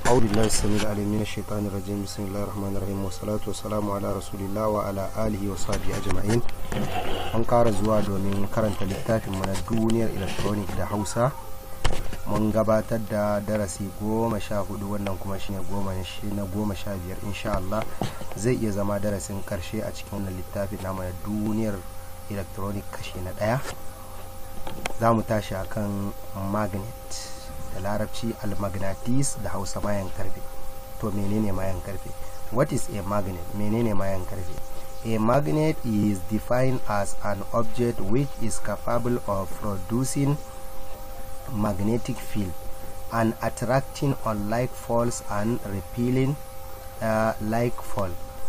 أعوذ بالله السميع العليم من الشيطان الرجيم بسم الله الرحمن الرحيم والصلاة والسلام على رسول الله وعلى آله وصحبه أجمعين an ƙara zuwa domin karanta littafin mana duniyar electronic da hausa mun gabatar da darasi goma sha hudu wannan kuma shine goma na goma sha biyar insha Allah zai iya zama darasin karshe a cikin wannan littafin na mana duniyar electronic kashi na ɗaya za mu tashi akan magnet da larabci almagnatis da hausa mayan karfe to menene mayan karfe what is a magnet menene mayan karfe a magnet is defined as an object which is capable of producing magnetic field and attracting unlike poles and repelling uh, like pole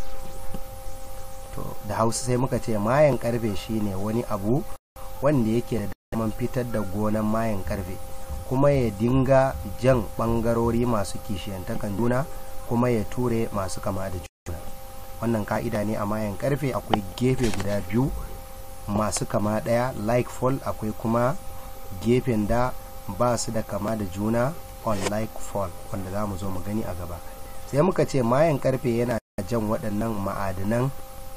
to da hausa sai muka ce mayan karfe shine wani abu wanda yake da daman fitar da gonan mayan karfe kuma ya dinga jan bangarori masu kishiyantakan juna kuma ya ture masu kama da juna wannan ka'ida ne a mayan karfe akwai gefe guda biyu masu kama daya like fall akwai kuma gefen da ba su da kama da juna on like fall wanda za mu zo mu gani a gaba sai muka ce mayan karfe yana jan waɗannan ma'adinan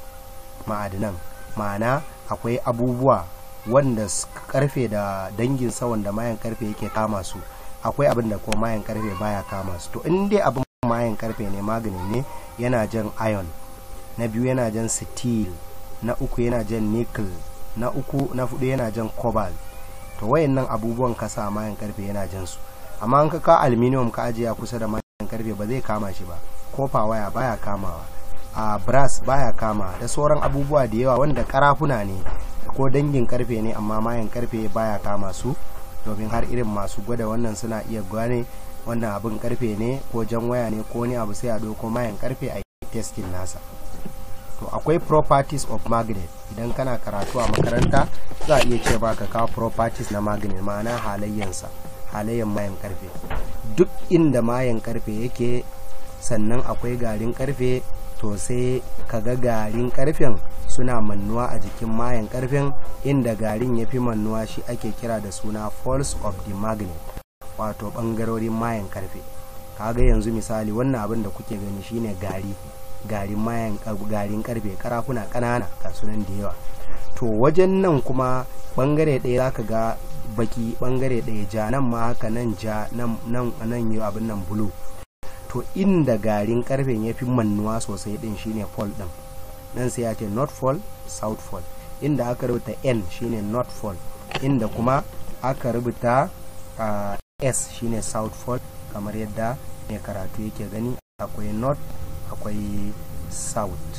ma'adinan ma'ana akwai abubuwa wanda karfe da dangin sa wanda mayan karfe yake kama su akwai abin da ko mayan karfe baya kama su to in dai abin mayan karfe ne magani ne yana jan iron na biyu yana jan steel na uku yana jan nickel na uku na fudu yana jan cobalt to wayannan abubuwan ka sa mayan karfe yana jan su amma an ka ka aluminium ka ajiye kusa da mayan karfe ba zai kama shi ba kofa waya baya kamawa a brass baya kama da sauran abubuwa da yawa wanda karafuna ne ko dangin karfe ne amma mayan karfe baya kama su domin har irin masu gwada wannan suna iya gane wannan abin karfe ne ko jan waya ne ko wani abu sai a ko mayan karfe a yi testing nasa to akwai properties of magnet idan kana karatu a makaranta za a iya ce ba ka kawo properties na magnet ma'ana halayyansa halayyan mayan karfe duk inda mayan karfe yake sannan akwai garin karfe to sai kaga garin karfen suna mannuwa a jikin mayan karfen inda garin ya fi mannuwa shi ake kira da suna false of the magnet wato bangarorin mayan karfe kaga yanzu misali wannan abin da kuke gani shine gari garin mayan garin karfe karafuna kanana kasunan da yawa to wajen nan kuma bangare ɗaya zaka ga baki bangare ɗaya ja nan ma haka nan ja nan nan yi abin nan bulu to inda garin karfen ya fi mannuwa sosai din shine fall din nan sai ya ce north fall south fall inda aka rubuta n shine north fall inda kuma aka rubuta uh, s shine south fall kamar yadda mai karatu yake gani akwai north akwai south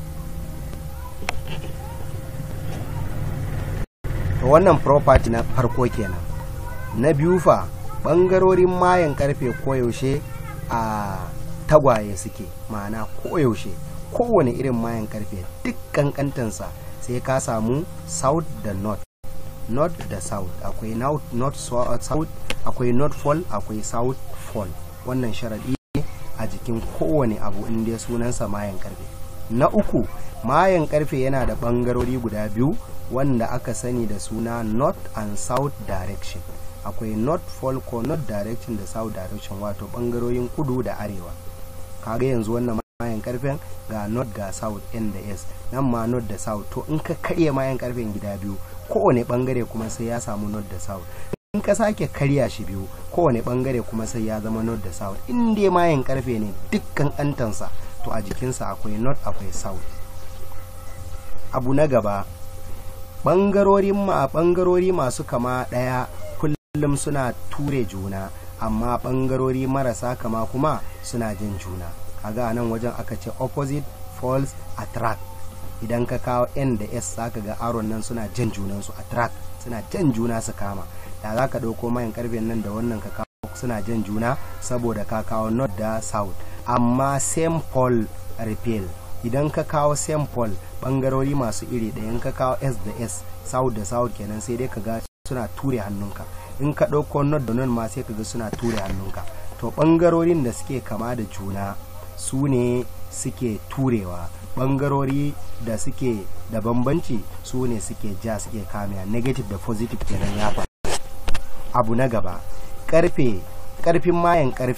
to wannan property na farko kenan na biyu fa bangarorin mayan karfe koyaushe a tagwaye suke ma'ana koyaushe kowane irin mayan karfe duk kankantansa sai ka samu south da north north da south akwai north south akwai north fall akwai south fall wannan sharaɗi ne a jikin kowane abu inda sunansa mayan karfe na uku mayan karfe yana da ɓangarori guda biyu wanda aka sani da suna north and south direction akwai north fall ko north direction da south direction wato bangarorin kudu da arewa kaga yanzu wannan mayan karfen ga north ga south n da s nan ma north da south to in ka karya mayan karfen gida biyu kowane bangare kuma sai ya samu north da south in ka sake karya shi biyu kowane bangare kuma sai ya zama north da south in dai mayan karfe ne dukkan antansa to a jikinsa akwai north akwai south abu na gaba bangarorin ma bangarori masu kama daya kullum suna ture juna amma bangarori marasa kama kuma suna jin juna kaga nan wajen aka ce opposite falls attract idan ka kawo n da s zaka ga aron nan suna jan junansu attract suna jan juna su kama da za ka ɗauko mayan karfen nan da wannan ka kawo suna jan juna saboda ka kawo north da south amma same pole repel idan ka kawo same pole bangarori masu iri ɗaya ka kawo s da s south da south kenan sai dai ka ga suna ture hannunka in ka ɗauko not da non ma sai ka ga suna ture hannunka to ɓangarorin da suke kama da juna su ne suke turewa ɓangarori da suke da bambanci su ne suke ja suke kamewa negative da positive kenan ya faru abu na gaba karfe karfin mayan karfe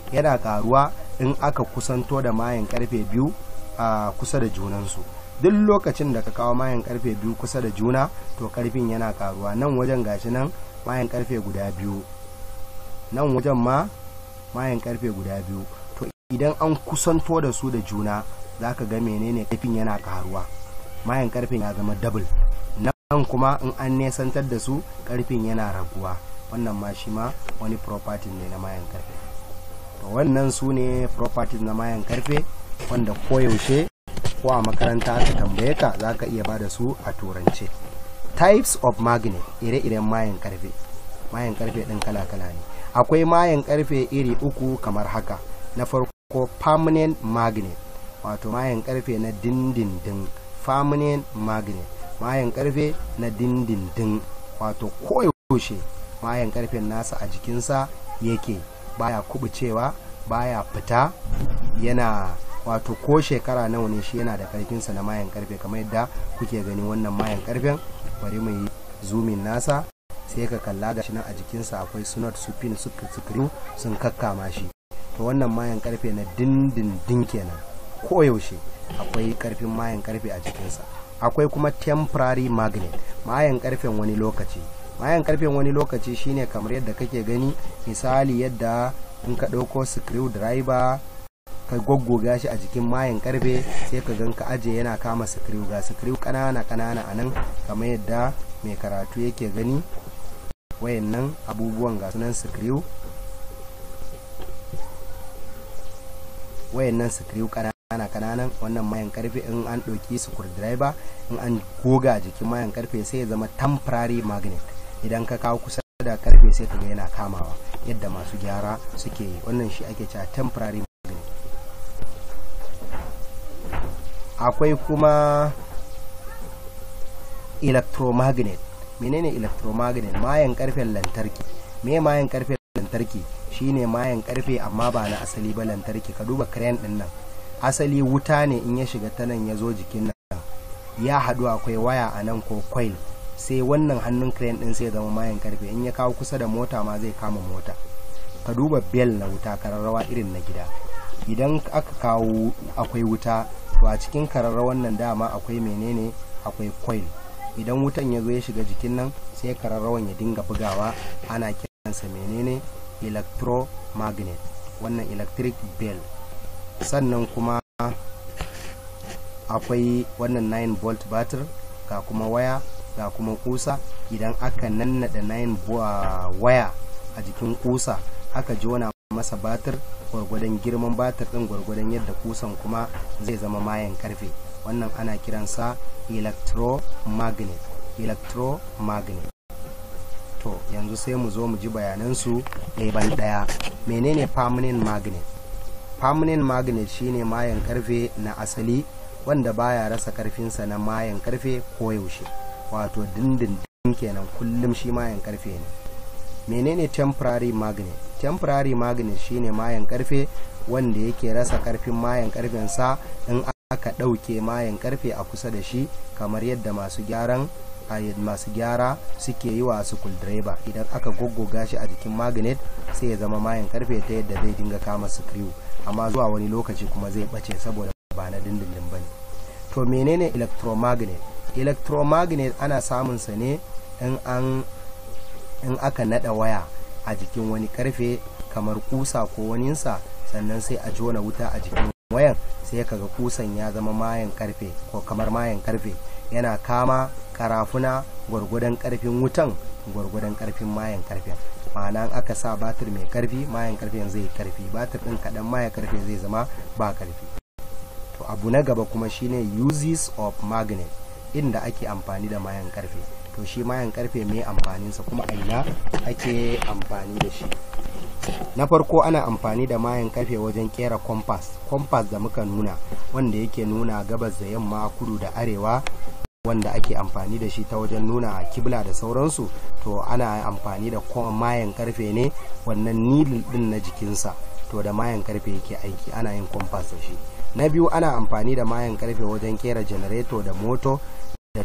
yana karuwa in aka kusanto da mayan karfe biyu a kusa da junansu duk lokacin da ka kawo mayan karfe biyu kusa da juna to karfin yana karuwa nan wajen gashi nan mayan karfe guda biyu nan wajen ma mayan karfe guda biyu to idan an kusanto da su da juna za ka ga menene karfin yana karuwa mayan karfin ya zama double nan kuma in an nesantar da su karfin yana raguwa wannan ma shi ma wani property ne na mayan karfe to wannan su ne properties na mayan karfe wanda koyaushe ko a makaranta aka tambaye ka za ka iya bada su a turance types of magnet ire-iren mayan karfe mayan karfe ɗin kala-kala ne akwai mayan karfe iri uku kamar haka na farko permanent magnet wato mayan karfe na dindindin permanent magnet mayan karfe na dindindin wato koyaushe mayan karfen nasa a jikinsa yake baya kubucewa baya fita yana wato ko shekara nawa ne shi yana da karfinsa na mayan karfe kamar yadda kuke gani wannan mayan karfen bari mu yi zumin nasa sai ka kalla ga shi nan a jikinsa akwai sunot su pin su screw sun kakkama shi to wannan mayan karfe na dindindin kenan koyaushe akwai karfin mayan karfe a jikinsa akwai kuma temporary magnet mayan karfen wani lokaci mayan karfen wani lokaci shine kamar yadda kake gani misali yadda in ka ɗauko screwdriver ka goggoga shi a jikin mayan karfe sai ka gan ka aje yana kama screw ga screw kanana kanana a nan kamar yadda mai karatu yake gani wayannan abubuwan ga sunan screw wayannan screw kanana kananan wannan mayan karfe in an ɗauki screwdriver in an goga jikin mayan karfe sai ya zama temporary magnet idan ka kawo kusa da karfe sai kaga yana kamawa yadda masu gyara suke yi wannan shi ake cewa temporary magnet akwai kuma electromagnet menene electromagnet mayan karfen lantarki me mayan karfen lantarki shine mayan karfe amma ba na asali ba lantarki ka duba crane din nan asali wuta ne in ya shiga ta nan ya zo jikin nan ya haɗu akwai waya a nan ko coil sai wannan hannun crane din sai zama mayan karfe in ya kawo kusa da mota ma zai kama mota ka duba bell na wuta kararrawa irin na gida idan aka kawo akwai wuta to a cikin kararrawan nan dama akwai menene akwai coil idan wutan ya zo ya shiga jikin nan sai kararrawan ya dinga bugawa ana kiransa menene electromagnet wannan electric bell sannan kuma akwai wannan 9 volt batir ga kuma waya ga kuma kusa idan aka nannada 9 waya a jikin kusa aka jona masa batir gwargwadon girman batir din gwargwadon yadda kusan kuma zai zama mayan karfe wannan ana kiransa electromagnet electromagnet to yanzu sai mu zo mu ji bayanansu ɗaya ban ɗaya menene permanent magnet permanent magnet shine mayan karfe na asali wanda baya rasa karfinsa na mayan karfe koyaushe wato dindindin kenan kullum shi mayan karfe ne menene temporary magnet temporary magnet shine mayan karfe wanda yake rasa karfin mayan karfensa in aka ɗauke mayan karfe a kusa da shi kamar yadda masu gyaran masu gyara suke yi wa driver idan aka goggoga shi a jikin magnet sai ya zama mayan karfe ta yadda zai dinga kama screw amma zuwa wani lokaci kuma zai bace saboda ba na dindindin ba ne to menene electromagnet electromagnet ana samun sa ne in an in aka nada waya a jikin wani karfe kamar kusa ko waninsa sannan sai a jona wuta a jikin wayan sai kaga kusan ya zama mayan karfe ko kamar mayan karfe yana kama karafuna gwargwadon karfin wutan gwargwadon karfin mayan karfen ma'ana aka sa batir mai karfi mayan karfen zai karfi batir din kaɗan mayan karfe zai zama ba karfi to abu na gaba kuma shine uses of magnet inda ake amfani da mayan karfe to shi mayan karfe mai amfaninsa kuma a ina ake amfani da shi na farko ana amfani da mayan karfe wajen kera compass compass da muka nuna wanda yake nuna gabas da yamma kudu da arewa wanda ake amfani da shi ta wajen nuna kibla da sauransu to ana amfani da mayan karfe ne wannan nilin din na jikinsa to da mayan karfe yake aiki ana yin compass da shi na biyu ana amfani da mayan karfe wajen kera janareto da moto da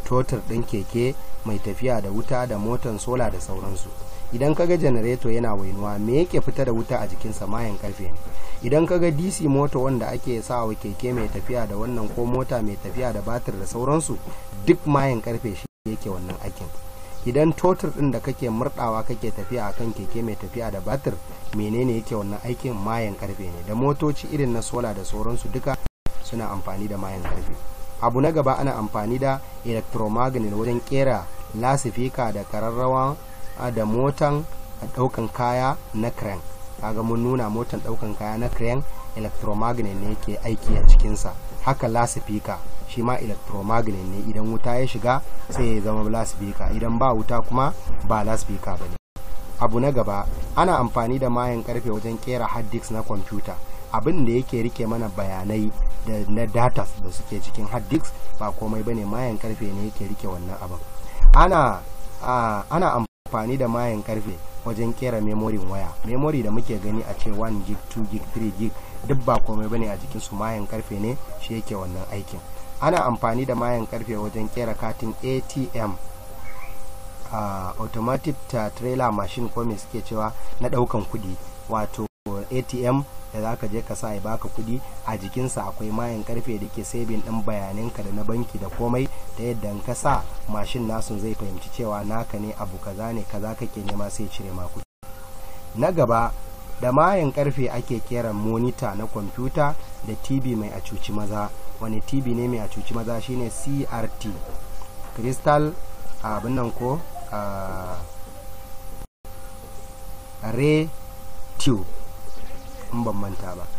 totur ɗin keke mai tafiya da wuta da motan sola da sauransu idan kaga janareto yana wainuwa me yake fita da wuta a jikinsa mayan karfe ne idan kaga dc mota wanda ake sa wa keke mai tafiya da wannan ko mota mai tafiya da batir da sauransu duk mayan karfe shi yake wannan aikin idan totur din da kake murdawa kake tafiya akan keke mai tafiya da batir menene yake wannan aikin mayan karfe ne da motoci irin na sola da sauransu duka suna amfani da mayan karfe abu na gaba ana amfani da electromagnet wajen kera lasifika da kararrawa da motan daukan kaya na crane kaga mun nuna motan daukan kaya na crane electromagnet ne yake aiki a cikinsa haka lasifika shi ma electromagnet ne idan wuta ya shiga sai ya zama lasifika idan ba wuta kuma ba lasifika ba ne abu na gaba ana amfani da mayan karfe wajen kera hard disk na kwamfuta abin da yake rike mana bayanai da na data da suke cikin hard disk ba komai bane mayan karfe ne yake rike wannan abin ana ana amfani da mayan karfe wajen kera memorin waya memory da muke gani a ce 1 gig 2 gig 3 gig duk ba komai bane a jikin su mayan karfe ne shi yake wannan aikin ana amfani da mayan karfe wajen kera katin atm uh, automatic trailer machine ko me suke cewa na daukan kudi wato atm da za ka je ka sa ya baka kudi a jikinsa akwai mayan karfe da ke sabin ɗin bayananka da na banki da komai ta yadda in ka sa mashin nasu zai fahimci cewa naka ne abu kaza ne kaza kake nema sai cire ma kudi na gaba da mayan karfe ake kera monita na kwamfuta da tv mai a cuci maza wani tv ne mai a cuci maza shine crt crystal abin nan ko ray tube in ban manta ba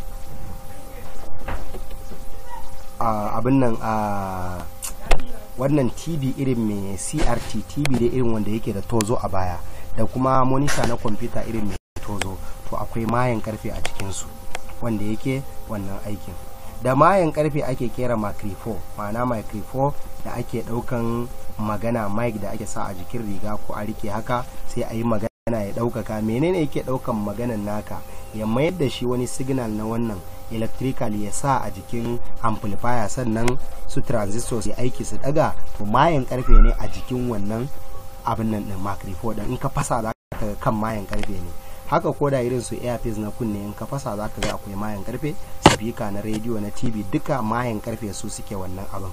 abin nan a wannan tv irin mai crt tv dai irin wanda yake da tozo a baya da kuma monita na kwamfuta irin mai tozo to akwai mayan karfe a cikinsu wanda yake wannan aikin da mayan karfe ake kera microphone ma'ana microphone da ake daukan magana mic da ake sa a jikin riga ko a rike haka sai a yi magana ya daukaka menene yake daukan maganan naka ya mayar da shi wani signal na wannan electrical ya sa a jikin amplifier sannan su transistor su aiki su daga to mayan karfe ne a jikin wannan abin nan din microphone din in ka fasa za ka kan mayan karfe ne haka ko da irin su earpiece na kunne in ka fasa za ka ga akwai mayan karfe speaker na radio na tv duka mayan karfe su suke wannan abin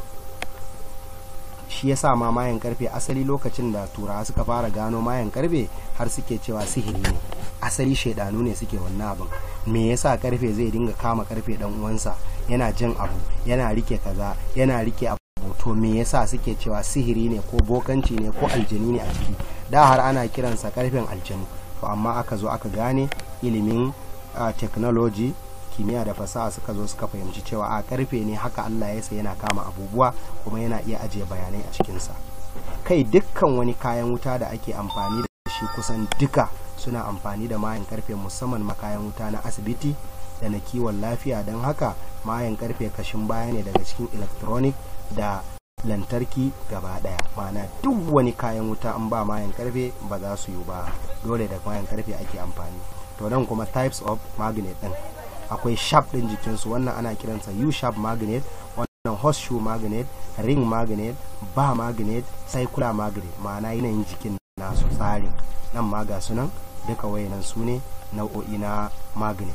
shi yasa ma mayan karfe asali lokacin da turawa suka fara gano mayan karfe har suke cewa sihiri ne asali shaidanu ne suke wannan abin me yasa karfe zai dinga kama karfe dan uwansa yana jin abu yana rike kaza yana rike abu to me yasa suke cewa sihiri ne ko bokanci ne ko aljani ne a ciki da har ana kiransa karfen aljanu to amma aka zo aka gane ilimin uh, technology kimiyya da fasaha suka zo suka fahimci cewa a karfe ne haka Allah ya sai yana kama abubuwa kuma yana iya ajiye bayanai a cikinsa kai dukkan wani kayan wuta da ake amfani da shi kusan duka suna amfani da mayan karfe musamman makayan wuta na asibiti da na kiwon lafiya don haka mayan karfe kashin baya ne daga cikin electronic da lantarki gaba daya ma'ana duk wani kayan wuta an ba mayan karfe ba za su yi ba dole da mayan karfe ake amfani to nan kuma types of magnet din akwai sharp din jikinsu wannan ana kiransa u sharp magnet wannan horseshoe magnet ring magnet ba magnet circular magnet ma'ana yanayin jikin nasu tsarin nan ma ga sunan duka wayanan su ne nau'o'i na magnet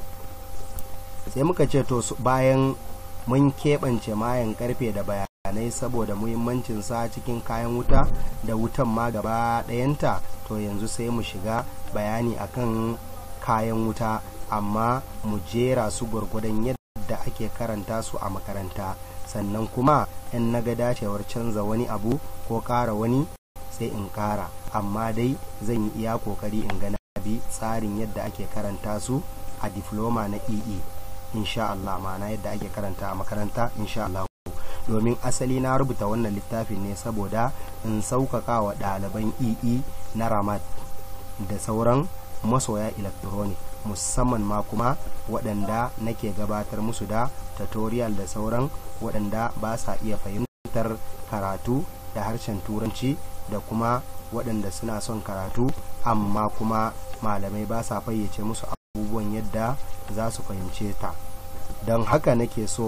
sai muka ce to bayan mun keɓance mayan karfe da bayanai saboda muhimmancin sa cikin kayan wuta da wutan ma gaba ɗayanta to yanzu sai mu shiga bayani akan kayan wuta amma mu jera su gwargwadon yadda ake karanta su a makaranta sannan kuma in na ga dacewar canza wani abu ko ƙara wani sai in ƙara amma dai zan yi iya kokari in ga bi tsarin yadda ake karanta su a diploma na ee insha Allah ma'ana yadda ake karanta a makaranta insha Allah domin asali na rubuta wannan littafin ne saboda in sauƙaƙa wa ɗaliban ee na ramat da sauran masoya electronic musamman ma kuma waɗanda nake gabatar musu da tutorial da sauran waɗanda ba sa iya fahimtar karatu da harshen turanci da kuma waɗanda suna son karatu amma kuma malamai ba sa fayyace musu abubuwan yadda za su fahimce ta don haka nake so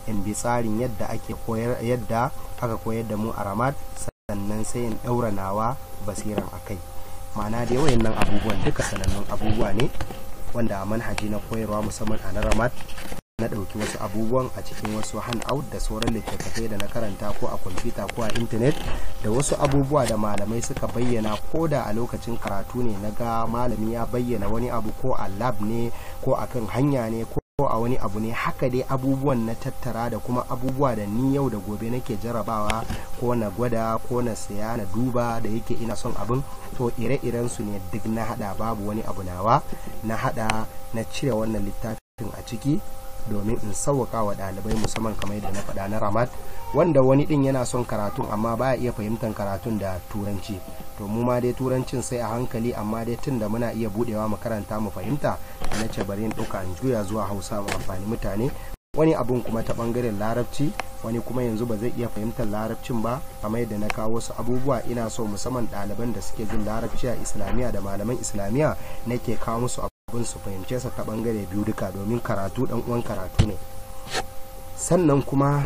in bi tsarin yadda ake koyar yadda aka koyar da mu a ramad sannan sai in ɗaura nawa basiran a kai ma'ana dai wayannan abubuwan duka sanannun abubuwa ne wanda a manhaji na koyarwa musamman a na ramad na ɗauki wasu abubuwan a cikin wasu handout da sauran littattafai da na karanta ko a kwamfuta ko a intanet da wasu abubuwa da malamai suka bayyana ko da a lokacin karatu ne na ga malami ya bayyana wani abu ko a lab ne ko a kan hanya ne ko a wani abu ne haka dai abubuwan na tattara da kuma abubuwa da ni yau da gobe nake jarabawa ko na gwada ko na saya na duba da yake ina son abin to ire-iren su ne duk na hada babu wani abu nawa na hada na cire wannan littafin a ciki domin in sauwaka wa ɗalibai musamman kamar yadda na faɗa na ramat wanda wani ɗin yana son karatun amma baya iya fahimtar karatun da turanci to mu ma dai turancin sai a hankali amma dai tun da muna iya budewa mu karanta mu fahimta na ce bari in ɗauka in juya zuwa hausa mu amfani mutane wani abun kuma ta bangaren larabci wani kuma yanzu ba zai iya fahimtar larabcin ba kamar yadda na kawo wasu abubuwa ina so musamman ɗaliban da suke jin larabci a islamiyya da malaman islamiyya nake kawo musu abin su fahimce sa ta bangare biyu duka domin karatu dan uwan karatu ne sannan kuma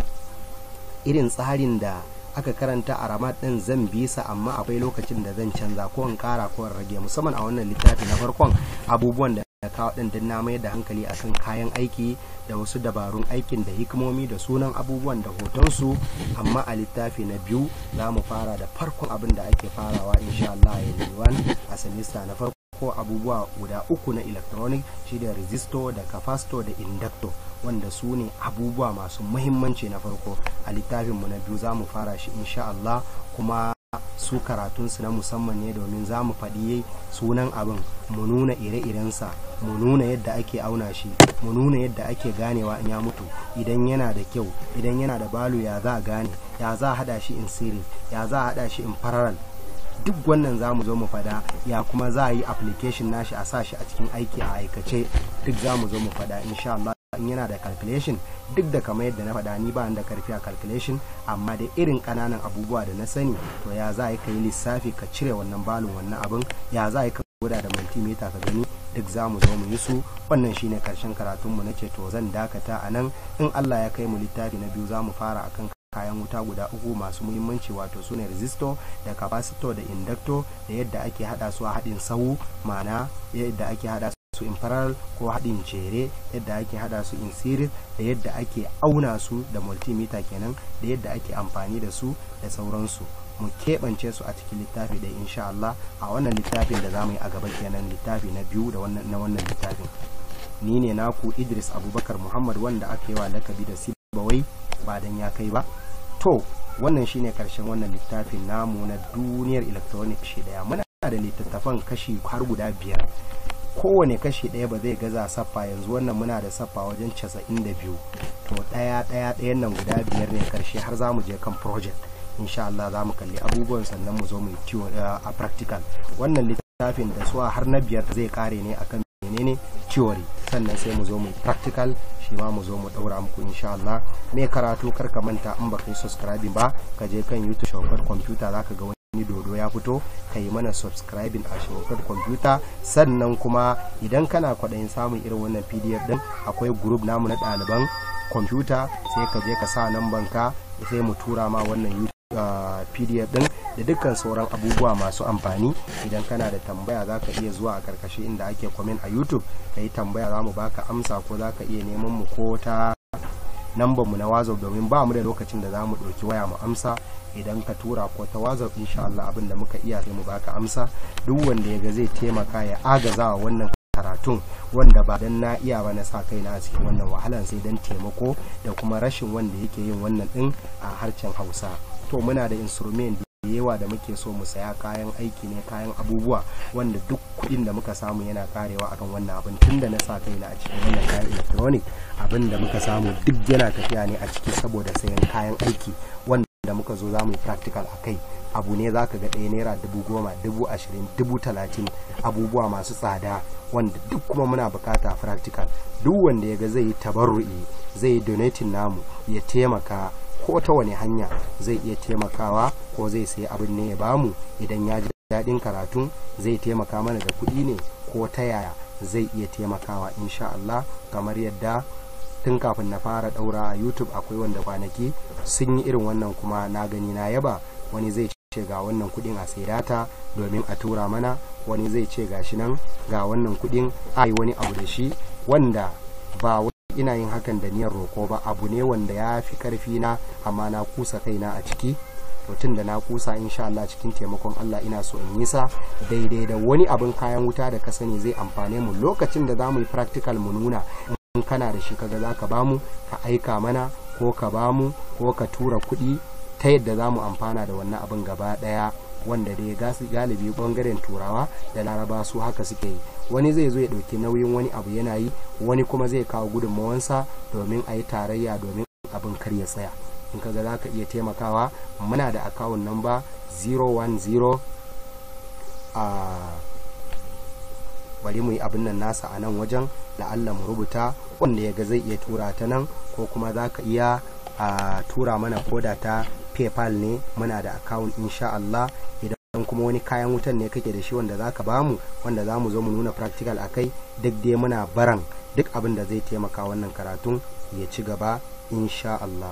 irin tsarin da aka karanta a ramat din zan bi sa amma akwai lokacin da zan canza ko in kara ko in rage musamman a wannan littafi na farkon abubuwan da na kawo din din na mayar da hankali akan kayan aiki da wasu dabarun aikin da hikimomi da sunan abubuwan da hotonsu amma a littafi na biyu za mu fara da farkon abin da ake farawa insha Allah ya a semester na farko ko abubuwa guda uku na electronic shi da resistor da capacitor da inductor wanda su ne abubuwa masu muhimmanci na farko a littafinmu na biyu za mu fara shi insha Allah kuma su karatunsu na musamman ne domin za mu faɗi sunan abin mu nuna ire-irensa mu nuna yadda ake auna shi mu nuna yadda ake ganewa in ya mutu idan yana da kyau idan yana da balu ya za a gane ya za a hada shi in series ya za a hada shi in parallel duk wannan za mu zo mu fada ya kuma za a yi application nashi a sa shi a cikin aiki a aikace duk za mu zo mu fada insha Allah in yana da calculation duk da kamar yadda na faɗa ni ba da karfi a calculation amma da irin ƙananan abubuwa da na sani to ya za a yi ka yi lissafi ka cire wannan balon wannan abin ya za a yi ka gwada da multimeter ka gani duk za mu zo mu yi su wannan shine karshen karatunmu na ce to zan dakata a nan in Allah ya kai mu littafi na biyu za mu fara akan kayan wuta guda uku masu muhimmanci wato sune resistor da capacitor da inductor da yadda ake hada su a haɗin sahu ma'ana yadda ake hada su in parallel ko haɗin jere yadda ake hada su in series da yadda ake auna su da multimeter kenan da yadda ake amfani da su da sauransu mu keɓance su a cikin littafi da insha Allah a wannan littafin da za mu yi a gaba kenan littafi na biyu da wannan na wannan littafin ni ne naku Idris Abubakar Muhammad wanda aka yi wa lakabi da Sibawai ba dan ya kai ba to wannan shine karshen wannan littafin namu na duniyar electronic shi daya muna da littattafan kashi har guda biyar kowane kashi ɗaya ba zai gaza saffa yanzu wannan muna da saffa wajen casa'in da biyu to ɗaya ɗaya ɗayan nan guda biyar ne karshe har za mu je kan project insha Allah za mu kalli abubuwan sannan mu zo mu yi a practical wannan littafin da suwa har na biyar zai kare ne akan menene theory sannan sai mu zo mu practical shi ma mu zo mu daura muku insha Allah me karatu kar ka manta in baka yi subscribing ba ka je kan YouTube shafar computer zaka ga wani dodo ya fito ka yi mana subscribing a shafar computer sannan kuma idan kana kwaɗayin samun irin wannan pdf din akwai group namu na ɗaliban computer sai ka je ka sa namban ka sai mu tura ma wannan YouTube Uh, pdf din da dukkan sauran abubuwa masu amfani idan kana da tambaya za ka iya zuwa a karkashin inda ake comment a youtube ka yi tambaya za mu baka amsa ko za ka iya neman mu ko ta namban mu na whatsapp domin ba mu da lokacin da za mu ɗauki waya mu amsa idan ka tura ko ta whatsapp insha Allah abin da muka iya sai mu baka amsa duk wanda ya ga zai taimaka ya agaza wa wannan karatun wanda ba dan na iya ba na sa kaina a cikin wannan wahalan sai dan taimako da kuma rashin wanda yake yin wannan din a harshen Hausa to muna da instrument da yawa da muke so mu saya kayan aiki ne kayan abubuwa wanda duk kuɗin da muka samu yana karewa akan wannan abin tun da na sa kaina a cikin wannan kayan electronic abin da muka samu duk yana tafiya ne a ciki saboda sayan kayan aiki wanda da muka zo za mu yi practical a kai abu ne za ka ga ɗaya naira dubu goma dubu ashirin dubu talatin abubuwa masu tsada wanda duk kuma muna bukata practical duk wanda ya ga zai yi tabarru'i zai yi donating namu ya taimaka ko ta wani hanya zai iya taimakawa ko zai sayi abin ne ya bamu idan ya ji daɗin karatun zai taimaka mana da kuɗi ne ko ta yaya zai iya taimakawa insha Allah kamar yadda tun kafin na fara daura a youtube akwai wanda kwanaki sun yi irin wannan kuma na gani na yaba wani zai ce ga wannan kudin a sai data domin a tura mana wani zai ce ga shi nan ga wannan kudin a yi wani abu da shi wanda ba ina yin hakan da niyyar roko ba abu ne wanda ya fi karfi na amma na kusa kaina a ciki to tun da na kusa insha Allah cikin taimakon Allah ina so in yi sa daidai da wani abin kayan wuta da ka sani zai amfane mu lokacin da za mu yi practical mu nuna in kana da shi kaga za ka bamu ka aika mana ko ka bamu ko ka tura kuɗi ta yadda za mu amfana da wannan abin gaba ɗaya wanda dai galibi bangaren turawa da laraba su haka suke yi wani zai zo ya ɗauki nauyin wani abu yana yi wani kuma zai kawo gudunmawansa domin a yi tarayya domin abin kar ya tsaya in kaga za ka iya taimakawa muna da akawun namba 010 a bari mu yi abin nan nasa a nan wajen la'alla mu rubuta wanda ya ga zai iya tura ta nan ko kuma za ka iya a tura mana koda ta paypal ne muna da akawun insha Allah idan kuma wani kayan wutan ne kake da shi wanda za ka bamu wanda za mu zo mu nuna practical a kai duk dai muna baran duk abin da zai taimaka wannan karatun ya ci gaba insha Allah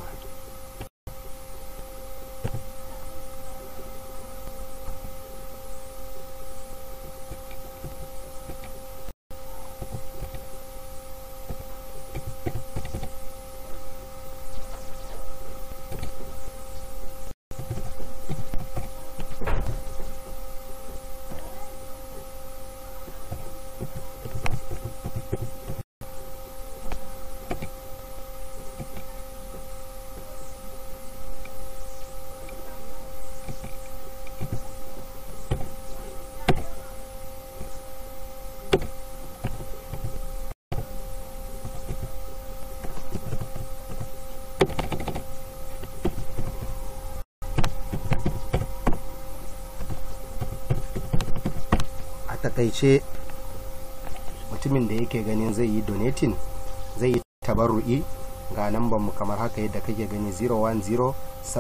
takaice mutumin da yake ganin zai yi donating zai yi tabarru'i ga lambar mu kamar haka yadda kake gani 010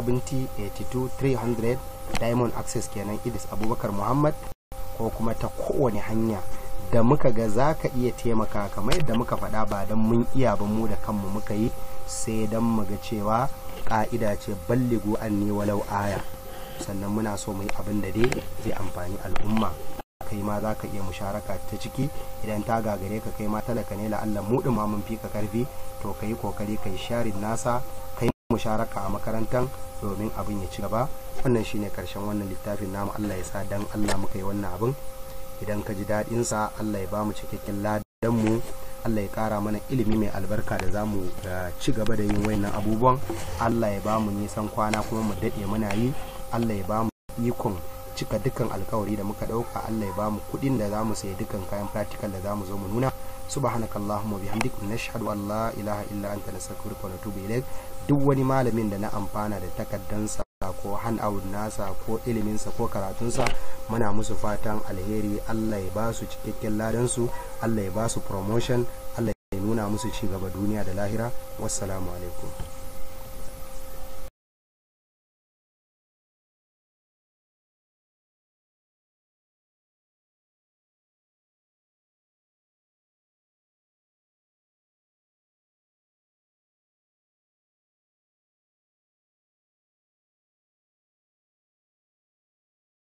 70 82 300 diamond access kenan idris abubakar muhammad ko kuma ta kowane hanya da muka ga za ka iya taimaka kamar yadda muka faɗa ba don mun iya ba mu da kanmu muka yi sai don mu ga cewa ƙa'ida ce balligu anni walau aya sannan muna so mu yi abin da dai zai amfani al'umma kai ma za ka iya musharaka ta ciki idan ta gagare ka kai ma talaka ne la'alla mu ma mun fi ka karfi to ka yi kokari ka yi sharin nasa kai musharaka a makarantar domin abin ya ci gaba wannan shine karshen wannan littafin namu Allah ya sa dan Allah muka yi wannan abin idan ka ji daɗin sa Allah ya ba mu cikakken ladan mu Allah ya ƙara mana ilimi mai albarka da za mu ci gaba da yin wayannan abubuwan Allah ya ba mu nisan kwana kuma mu daɗe muna yi Allah ya ba mu ikon cika dukkan alkawari da muka dauka Allah ya ba mu kudin da zamu sayi dukkan kayan practical da zamu zo mu nuna subhanakallahumma bihamdik nashhadu an la ilaha illa anta nastaghfiruka wa natubu ilaik duk wani malamin da na amfana da takaddansa ko handout nasa ko iliminsa ko karatunsa muna musu fatan alheri Allah ya ba su cikakken ladansu Allah ya ba su promotion Allah ya nuna musu ci gaba duniya da lahira wassalamu alaikum